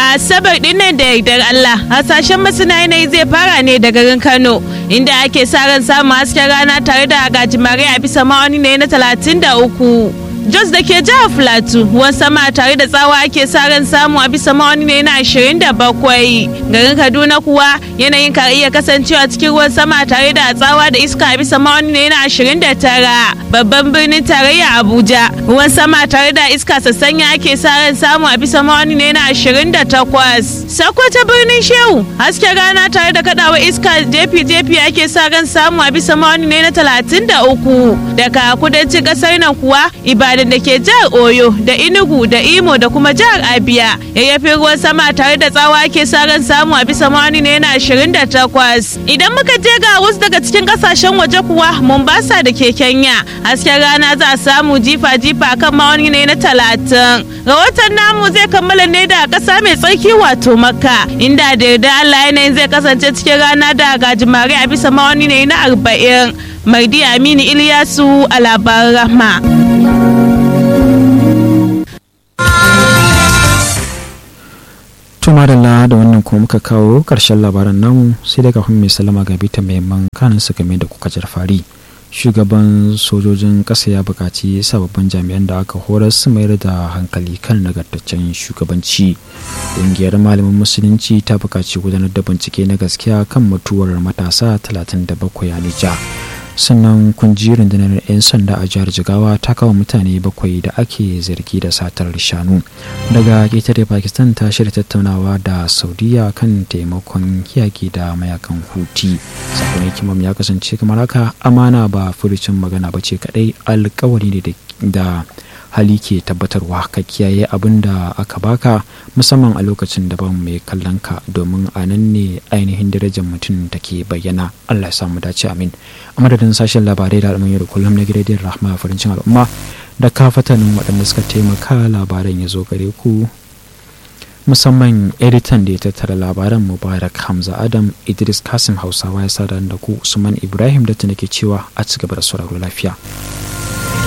asabar dinnan da yardar Allah hasashen masana yanayi zai fara ne da garin Kano inda ake sa ran samun hasken rana tare da gajimare a bisa ma'auni ne na talatin da uku. Jos da ke jihar Filato ruwan sama tare da tsawa ake sa ran samu a bisa ma'auni ne na 27 garin Kaduna kuwa yanayin ka iya kasancewa cikin ruwan sama tare da tsawa da iska a bisa ma'auni ne na 29 babban birnin tarayya Abuja ruwan sama tare da iska sassanya ake sa ran samu a bisa ma'auni ne na 28 Sokoto birnin Shehu hasken rana tare da kadawa iska jefi-jefi ake sa ran samu a bisa ma'auni ne na 33 daga kudancin kasar nan kuwa Ibadan da ke jihar Oyo da Enugu da Imo da kuma jihar Abia yayyafin ruwan sama tare da tsawa ake sa ran samu a bisa ma'auni ne na 28 idan muka je ga wasu daga cikin kasashen waje kuwa Mombasa da ke Kenya hasken rana za a samu jifa-jifa kan ma'auni ne na 30 rahoton namu zai kammala ne da kasa mai tsarki wato Makka inda da yarda Allah yanayin zai kasance cikin rana da gajimare a bisa ma'auni ne na 40 Mardi Aminu Ilyasu a labaran rahma. tuma da da wannan kuma muka kawo ƙarshen labaran namu sai daga kafin mai salama ga bita mai kanin su game da kuka fari shugaban sojojin ƙasa ya buƙaci sababbin jami'an da aka horar su mayar da hankali kan nagartaccen shugabanci ƙungiyar malamin musulunci ta buƙaci gudanar da bincike na gaskiya kan mutuwar matasa 37 a Nija. sannan kunji rundunar 'yan sanda a jihar jigawa ta kawo mutane bakwai da ake zargi da satar shanu daga ƙetare pakistan ta shirya tattaunawa da saudiya kan taimakon yaƙi da mayakan huti sakon hikimam ya kasance kamar haka amana ba furucin magana ba ce kadai alkawari ne da hali ke tabbatarwa ka kiyaye abin da aka baka musamman a lokacin da ban mai kallon ka domin a nan ne ainihin darajar mutum take bayyana allah ya samu dace amin a madadin sashen labarai da al'amuran yau da kullum na gidajen rahma farincin al'umma da kafatanin waɗanda suka taimaka labaran ya zo gare ku musamman editan da ya tattara labaran mubarak hamza adam idris kasim hausawa ya sada da ku usman ibrahim da ke cewa a ci gaba da sauraro lafiya